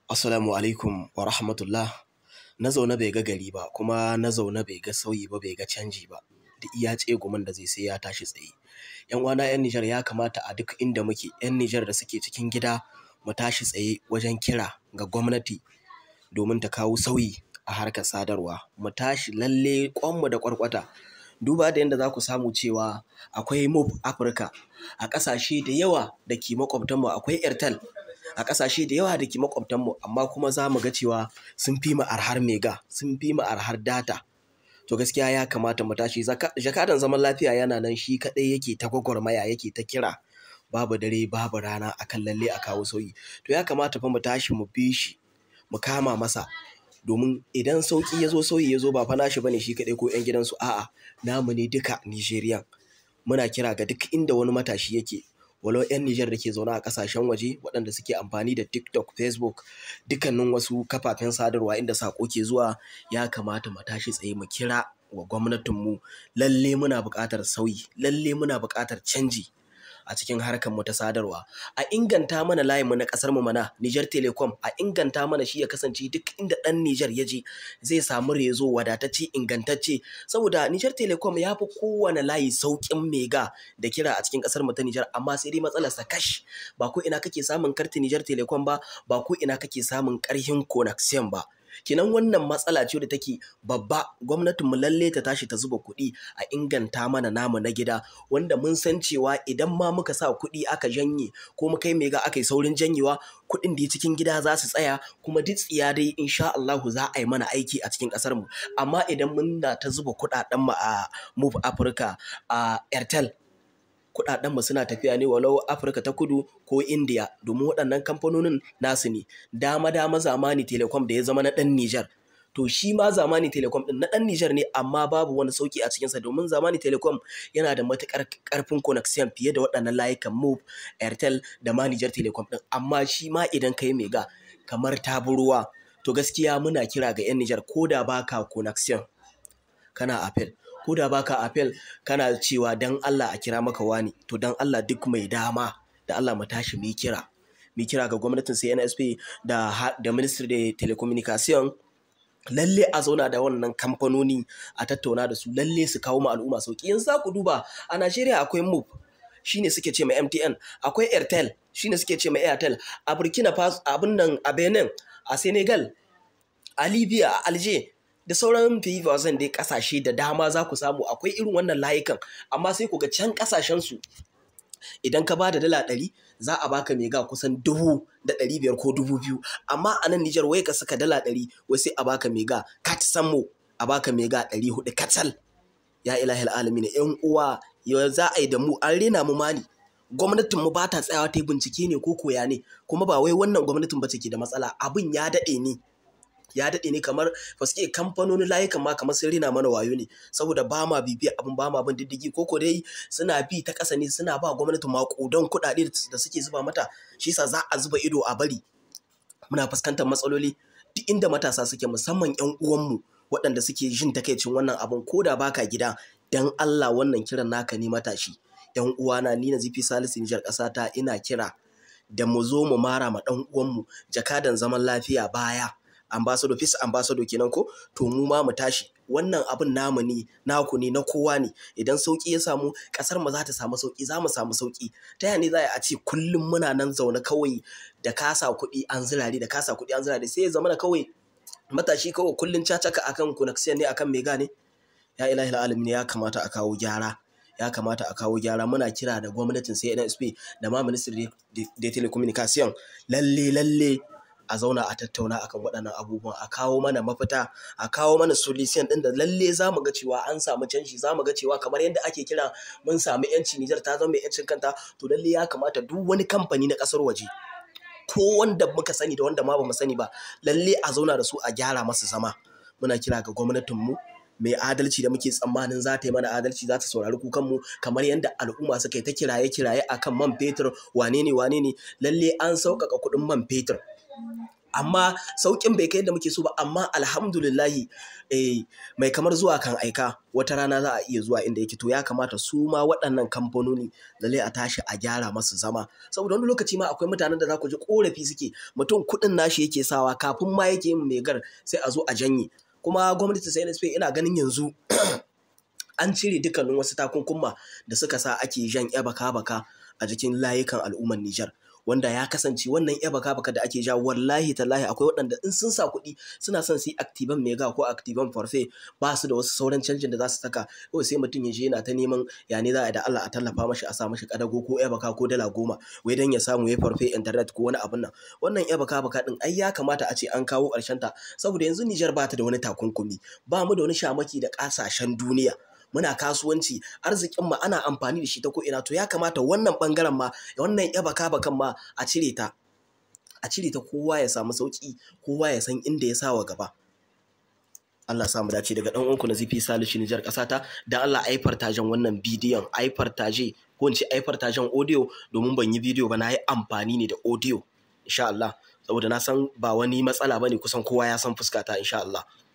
Assalamu alaikum wa rahmatullah. Na zaune bai ga gari ba, kuma na zaune bai ga sauyi ba, bai ga canji ba. Da iya tsegumin da zai sai ya tashi tsaye. ‘Yan uwana 'yan Nijar ya kamata a duk inda muke, 'yan Nijar da suke cikin gida mu tashi tsaye wajen kira ga gwamnati domin ta kawo sauyi a harkar sadarwa. Mu tashi lalle ƙwanmu da ƙwarƙwata. Duba da yadda za ku samu cewa akwai Move Africa a ƙasashe da yawa da ke maƙwabtanmu akwai Airtel a ƙasashe da yawa da ke maƙwabtanmu amma kuma za mu ga cewa sun fi mu arhar mega, sun fi mu arhar data. To gaskiya ya kamata mu tashi. Jakadan zaman lafiya yana nan shi kaɗai yake ta gwagwarmaya yake ta kira babu dare babu rana akan lalle a kawo sauyi. To ya kamata fa mu tashi mu bi shi mu kama masa domin idan sauƙi ya zo sauyi ya zo ba fa nashi bane shi kaɗai ko 'yan gidansu a'a namu ne duka Nijeriyan. Muna kira ga duk inda wani matashi yake walau 'yan Nijar da ke zaune a ƙasashen waje waɗanda suke amfani da TikTok, Facebook, dukkanin wasu kafafen sadarwa inda saƙo ke zuwa ya kamata mu tashi tsaye mu kira wa gwamnatinmu lalle muna buƙatar sauyi, lalle muna buƙatar canji a cikin harkar mu ta sadarwa. A inganta mana layinmu na ƙasar mu mana Niger Telecom a inganta mana shi ya kasance duk inda ɗan Nijar ya je zai samu rezo wadatacce ingantacce saboda Niger Telecom ya fi kowane layi sauƙin mega da kira a cikin ƙasar mu ta Nijar amma sai dai matsalarsa kash ba ko ina kake samun kartin Niger Telecom ba ba ko ina kake samun ƙarhin connection ba. Kinan wannan matsala ce da take babba gwamnatin mu lalle ta tashi ta zuba kuɗi a inganta mana namu na gida wanda mun san cewa idan ma muka sa kuɗi aka janye ko muka yi mega aka yi saurin janyewa kuɗin da cikin gida za su tsaya kuma duk tsiya dai insha Allahu za a yi mana aiki a cikin ƙasar mu amma idan mun na ta zuba kuɗaɗen mu a Move Africa a Airtel kuɗaɗen mu suna tafiya ne walau Afirka ta kudu ko India domin waɗannan kamfanonin nasu ne. Dama dama zamani Telecom da ya zama na ɗan Nijar. To shi ma zamani Telecom ɗin na ɗan Nijar ne amma babu wani sauƙi a cikinsa domin zamani Telecom yana da matuƙar ƙarfin connection fiye da waɗannan layukan Move, Airtel da ma Niger Telecom ɗin. Amma shi ma idan ka yi mega kamar ta bi ruwa to gaskiya muna kira ga 'yan Nijar ko da baka connection kana Apple ko da baka apel kana cewa dan Allah a kira maka wani to dan Allah duk mai dama da Allah mu tashi mu kira mu kira ga gwamnatin CNSP da da Ministry da Telecommunication lalle a zauna da wannan kamfanoni a tattauna da su lalle su kawo ma al'umma sauki yanzu za ku duba a Najeriya akwai Move shine suke ce ma MTN akwai Airtel shine suke ce ma Airtel a Burkina Faso abin nan a Benin a Senegal a Libya a Alger da sauran zan dai kasashe da dama za ku samu akwai irin wannan layukan amma sai ku ga can kasashen su idan ka ba da dala ɗari za a baka mega kusan dubu da ɗari biyar ko dubu biyu amma a nan Nijar wai ka saka dala ɗari wai sai a baka mega ka ci sammo a baka mega ɗari huɗu kacal ya ilahil alamin yan uwa ya za a yi da mu an rena mu mani gwamnatin mu ba ta tsayawa ta yi bincike ne ko koya ne kuma ba wai wannan gwamnatin ba ke da matsala abin ya daɗe ne ya daɗe ne kamar faske kamfanonin layukan ma kamar sun rina mana wayo ne saboda ba ma bibiya abin ba ma bin diddigi ko ko dai suna bi ta ƙasa ne suna ba gwamnati maƙudan kuɗaɗe da suke zuba mata shi yasa za a zuba ido a bari muna fuskantar matsaloli duk inda matasa suke musamman 'yan uwanmu waɗanda suke jin takaicin wannan abin ko da baka gida dan Allah wannan kiran naka ne matashi 'yan uwana ni na zifi salisu nijar ƙasata ina kira da mu zo mu mara ma ɗan uwanmu jakadan zaman lafiya baya ambassador peace ambassador kenan ko to mu ma mu tashi wannan abin namu ne naku ne na kowa ne idan sauki ya samu kasar mu za ta samu sauki za mu samu sauki ta yaya ne za a ce kullum muna nan zaune kawai da kasa kuɗi an zirare da kasa kuɗi an zirare sai ya zama da kawai matashi kawai kullum cacaka akan connection ne akan mega ne ya ilahi alamin ya kamata a kawo gyara ya kamata a kawo gyara muna kira da gwamnatin CNSP da ma ministry da telecommunication lalle lalle a zauna a tattauna akan waɗannan abubuwan a kawo mana mafita a kawo mana solution ɗin da lalle za mu ga cewa an samu canji za mu ga cewa kamar yadda ake kira mun samu yanci Nijar ta zama mai yancin kanta to lalle ya kamata duk wani kamfani na ƙasar waje ko wanda muka sani da wanda ma ba mu sani ba lalle a zauna da su a gyara masu zama muna kira ga gwamnatinmu mai adalci da muke tsammanin za ta yi mana adalci za ta saurari kukanmu kamar yadda al'umma suka yi ta kiraye-kiraye akan man fetur wane ne wane ne lalle an sauƙaƙa kuɗin man fetur amma sauƙin bai kai yadda muke so ba amma alhamdulillahi eh, mai kamar zuwa kan aika wata rana za a iya zuwa inda yake to ya kamata su ma waɗannan kamfanoni lalle a tashi a gyara masu zama saboda wani lokaci ma akwai mutanen da za ku ji korafi suke mutum kuɗin nashi yake sawa kafin ma yake yin megar sai a zo a janye kuma gwamnati sai NSP ina ganin yanzu an cire dukkanin wasu takunkuma da suka sa ake jan baka baka a jikin layukan al'ummar Nijar wanda ya kasance wannan ya baka baka da ake ja wallahi tallahi akwai waɗanda in sun sa kuɗi suna son su yi activan mega ko activan forfait ba su da wasu sauran canjin da za su saka kawai sai mutum ya je yana ta neman ya ne za a da Allah a tallafa mashi a sa mashi kadago ko ya baka ko dala goma wai dan ya samu ya forfait internet ko wani abun nan wannan ya baka baka din ai ya kamata a ce an kawo ƙarshen ta saboda yanzu Nijar ba ta da wani takunkumi ba mu da wani shamaki da ƙasashen duniya muna kasuwanci arzikin ma ana amfani da shi ta ko'ina to ya kamata wannan bangaren ma wannan ya baka bakan ma a cire ta a cire ta kowa ya samu sauki kowa ya san inda ya sawa gaba Allah sa mu dace daga dan uwanku na zifi salishi Nijar kasata da Allah ai fartajen wannan bidiyon ai fartaje ko in ce ai fartajen audio domin ban yi bidiyo ba na yi amfani ne da audio insha Allah saboda na san ba wani matsala bane kusan kowa ya san fuskata insha Allah